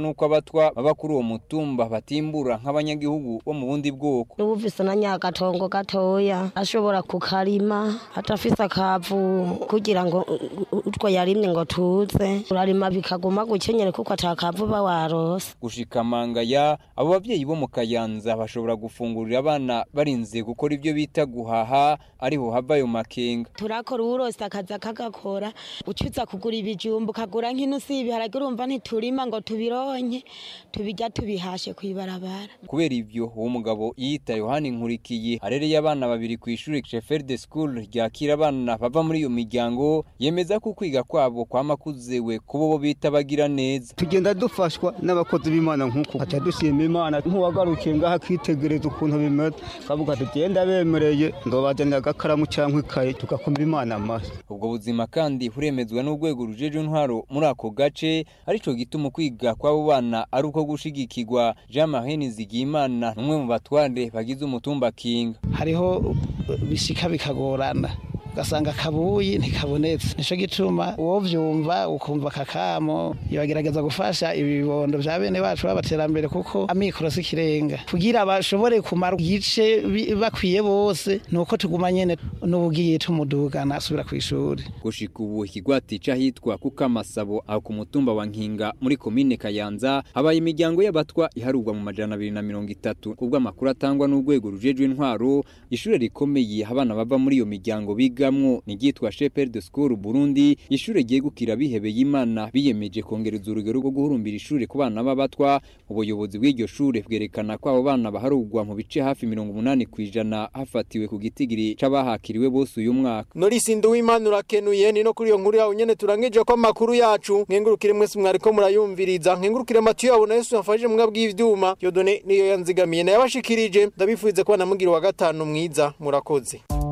nuko abatwa baba kuri uwo mutumba batimbura nk'abanyagihugu bo mu bundi bwoko n'ubufise na nyagatongo gatoya ashobora kukarima atafise akavu kugira ngo utwo yarimye ngo tuze urarima bikaguma gukenyere kuko atakavu ba warose gushika mangaya abo bavyeyi bo mu kayanza bashobora gufungurira abana barinze gukora ibyo bita guhaha ariho hava ayo makenga turakora uwurose akaza kagakora ucuza kugura ibijumba ukagura nk'inusu y'ibiharage urumva ntiturima ngo tubironke tubijya tubihashe kw'ibarabara kubera ivyo uwo mugabo yiyita yohani nkurikiye arereye abana babiri ku ishuri chefer de school ryakira abana bava muri iyo miryango yemeza ko kwiga kwabo kwama kuzewe kubo bo bita bagira neza tugenda dufashwa n'abakozi b'imana nk'uko haca dushima imana nk'uwagarukiye ngaho akitegereza ukuntu bimeze kavuga tugenda bemereye ngo bazanire agakaramu cyangwa ikaye tugakomba imana amashyi ubwo buzima kandi buremezwa n'urwego rujeje intwaro muri ako gace arico gituma kwiga kw'abo bana ari uko gushigikirwa jean marie nizigiyimana n'umwe mu batware bagize umutumba kinga hariho bishika bikagorana ugasanga akabuyi ntikabonetse nico gituma uwo vyumva ukumva kakamo yagerageza gufasha ibibondo vya bene bacu b'abaterambere kuko amikoro si kirenga kugira bashobore kumara igice bakwiye bose nuko tuguma nyene n'ubugiye tumudugana asubira kw'ishuri gushika ubu ikigwati c'ahitwa kuko amasabo aho ku mutumba wa nkinga muri komine kayanza habaye imiryango y'abatwa iharurwa mu majana abiri na mirongo itatu kubwo amakuru atangwa n'urwego rujejwe intwaro ishure rikomeye abana bava muri iyo miryango biga bigamwo n'iryitwa Shepherd de School Burundi ishure ryegukira bihebeye Imana biyemeje kongereza urugero rwo guhurumbira ishure ku bana b'abatwa ubuyobozi bw'iryo shure bwerekana ko abo bana baharugwa mu bice hafi 80 kwijana hafatiwe ku gitigiri c'abahakiriwe bose uyu mwaka Norisi Nduwimana urakenuye ni no kuri iyo nkuru yawe nyene turangije ko amakuru yacu nkengurukire mwese mwariko murayumviriza nkengurukire Matiyo yabona Yesu yafashije mwebwe bw'ivyuma Yodone niyo yanzigamiye nayabashikirije ndabifuze ko namugira wa gatanu mwiza murakoze